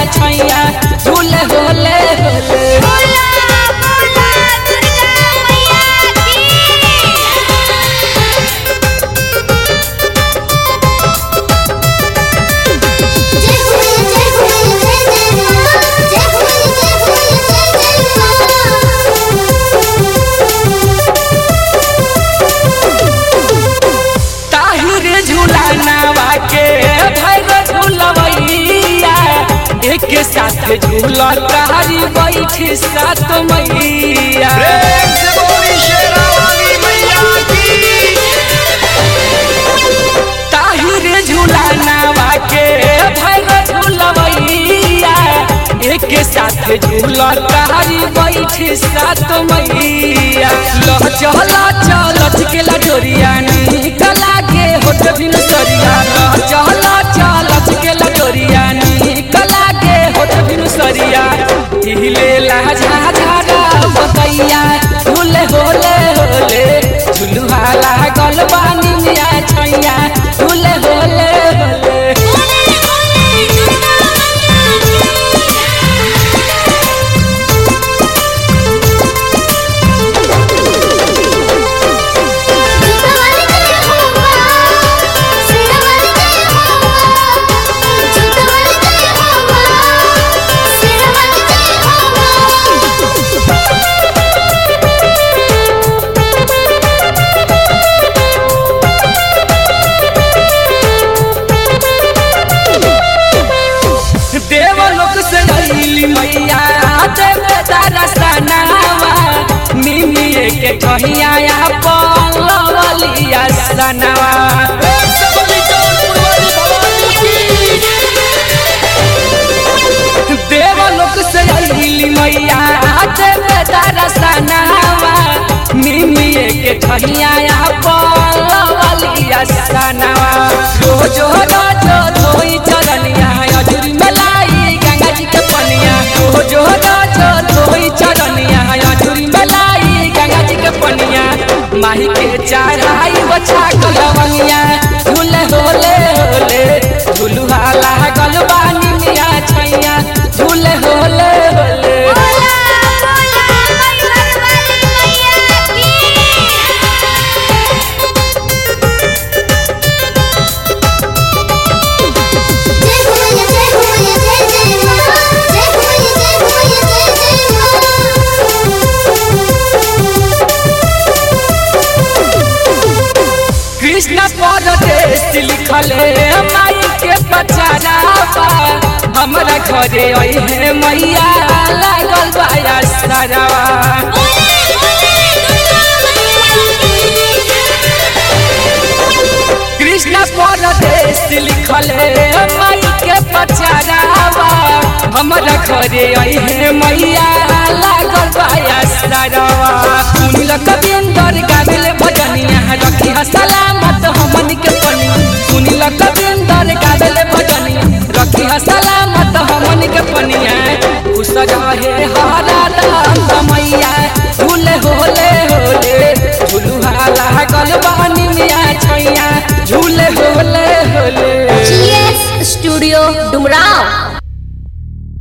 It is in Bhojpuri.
छैया झूले होले होले बोला बोला दुर्गा मैया की जय हो जय हो जय जय मां जय हो जय हो जय जय ताहिर झूलानावा के भैर झूलवैया एक साथ झूला तारी बैठी सात मैया प्रेम से बोली शेरा वाली मैया की ताहिर झूलानावा के भैर झूलवैया एक साथ झूला तारी बैठी सात मैया लह चला चल के लडोरिया निकला के होठ बिन सरिया लह चला चल के लडोरिया निकला के होठ बिन सरिया हिले ला झाझारा बतैया झूले होले होले झुलुहा लागल बानी मिया छैया झूले होले होले बोले बोले दुर्गा मैया देवलोक से अइली मैया देवे दरसनावा मिमिए के ठहिया पलवलिया सनावा प्रेम से बोली जौनपुर वाली भवानी की देवलोक से अइली मैया देवे दरसनावा मिमिए के ठहिया पलवलिया सनावा रोज रोज धोई चरनिया अजुरी मलाई गंगा जी के पनिया रोज रोज धोई चरनिया अजुरी मलाई गंगा जी के पनिया माही के चढ़ाई बचा कलवनिया झूले होले होले झुलुहा लागल बानी मिया छैया झूले होले होले कृष्ण परदेश लिखले माई के पचारावा हमरा घरे अइहे मैया लागल बाया सरावा कृष्ण परदेश लिखले माई के पचारावा हमरा घरे अइहे मैया लागल बाया सरावा सुनिल कविंदर गावेले भजनिया रखी सलामत हमन के पनिया सुनिल कविंदर गावेले भजनिया रखी सलामत हमन के पनिया खुश रहे